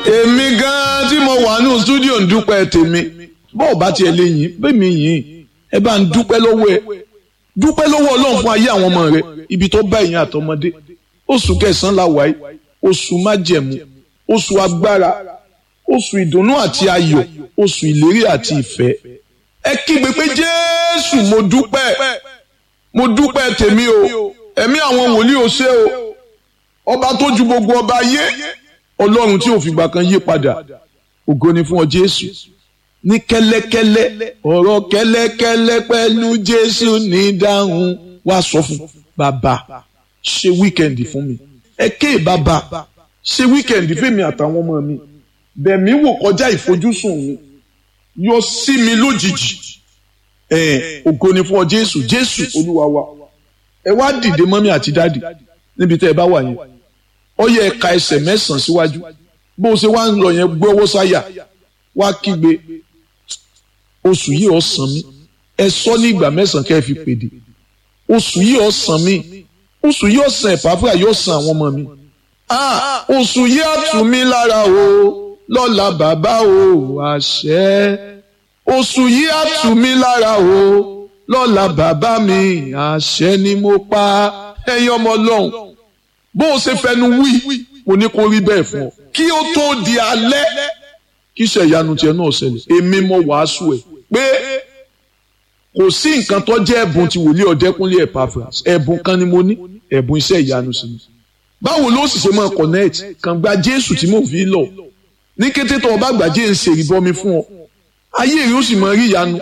èmi gan-an tí mo wà ní stúdíò ń dúpẹ́ tèmi bọ́ọ̀ bá tiẹ̀ lè yìn bẹ́ẹ̀mi yìn ẹ bá ń dúpẹ́ lọ́wọ́ ẹ dúpẹ́ lọ́wọ́ ọlọ́run fún ayé àwọn ọmọ rẹ ibi tó bá ìyẹn àtọmọdé oṣù kẹsàn-án la wáyé oṣù májẹ̀mú oṣù agbára oṣù ìdùnnú àti ayọ̀ oṣù ìlérí àti ìfẹ́ ẹ kígbe pé jésù mo dúpẹ́ mo dúpẹ́ tèmi o ẹ̀mí àwọn wòlíì ò ṣe o ọba tó ju gbogbo ọba ayé ọlọ́run tí ò fìgbà kan yí padà ògo ni fún ọ jésù ní kẹ́lẹ́kẹ́lẹ́ ọ̀rọ̀ kẹ́lẹ́kẹ́lẹ́ pẹ̀lú jésù ní dáhùn wá sọ fún bàbá ṣe wíkẹ̀ndì fún mi ẹ ké bàbá ṣe wíkẹ̀ndì fèmi àtàwọn ọmọ mi bẹ̀mí wò kọjá ìfojúsùn mi yọ sí mi lójijì ẹ ògo ni fún ọ jésù jésù olúwa wa ẹ wá dìde mọ́mí àti dáàdì níbi tẹ́ ẹ bá wà yẹn ó yẹ ẹ ka ẹsẹ̀ mẹ́sàn-án síwájú bó o ṣe wá ń lọ yẹn gbé ọwọ́ sáyà wá kígbe oṣù yìí ó san mí ẹ sọ ní ìgbà mẹ́sàn-án kẹ́ ẹ fi pèdè oṣù yìí ó san mí oṣù yìí ó san ẹ̀páfíà yóò san àwọn ọmọ mi ah oṣù yìí á tù mí lára o lọ́la bàbá o àṣẹ oṣù yìí á tù mí lára o lọ́la bàbá mi àṣẹ ni mo pa ẹ̀yin ọmọ ọlọ́run bó o ṣe fẹnu wí mo ní kó rí bẹ́ẹ̀ fún ọ kí ó tó di alẹ́ kí iṣẹ́ ìyanu tiẹ̀ náà ṣẹlẹ̀ èmi mo wàásù ẹ̀ pé kò sí nǹkan tó jẹ́ ẹ̀bùn ti wòlíì ọ̀dẹ́kúnlé Epaphras ẹ̀bùn kan ni mo ní ẹ̀bùn iṣẹ́ ìyanu sí mi báwo ló sì ṣe máa connect kàn gba Jésù tí mo fi lọ ní kété tó o bá gbà jẹ́ ń ṣe ìbọmi fún ọ ayé rẹ ó sì máa rí ìyanu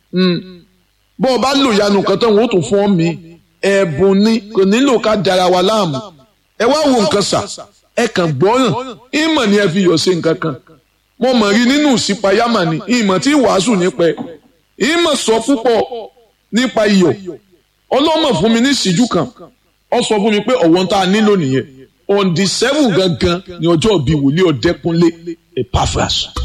bó o bá lò ìyanu kan tán wọn ó tún fún ọ mi ẹ̀bùn ni kò nílò ká dara wa láàmú ẹ wá wo nǹkan sà ẹ kàn gbọ́ràn ìmọ̀ ni ẹ fi yọ̀ ṣe nǹkan kan mo mọ̀ rí nínú ìsìpayámà ni ìmọ̀ tí wàásù nípa ẹ̀ ìmọ̀ sọ púpọ̀ nípa iyọ̀ ọlọ́mọ fún mi ní ìṣíjú kan ó sọ fún mi pé ọ̀wọ́n tá a nílò nìyẹn on the seven gangan ni ọjọ́ ìbí wòlíì ọ̀dẹ́kúnlé Epaphras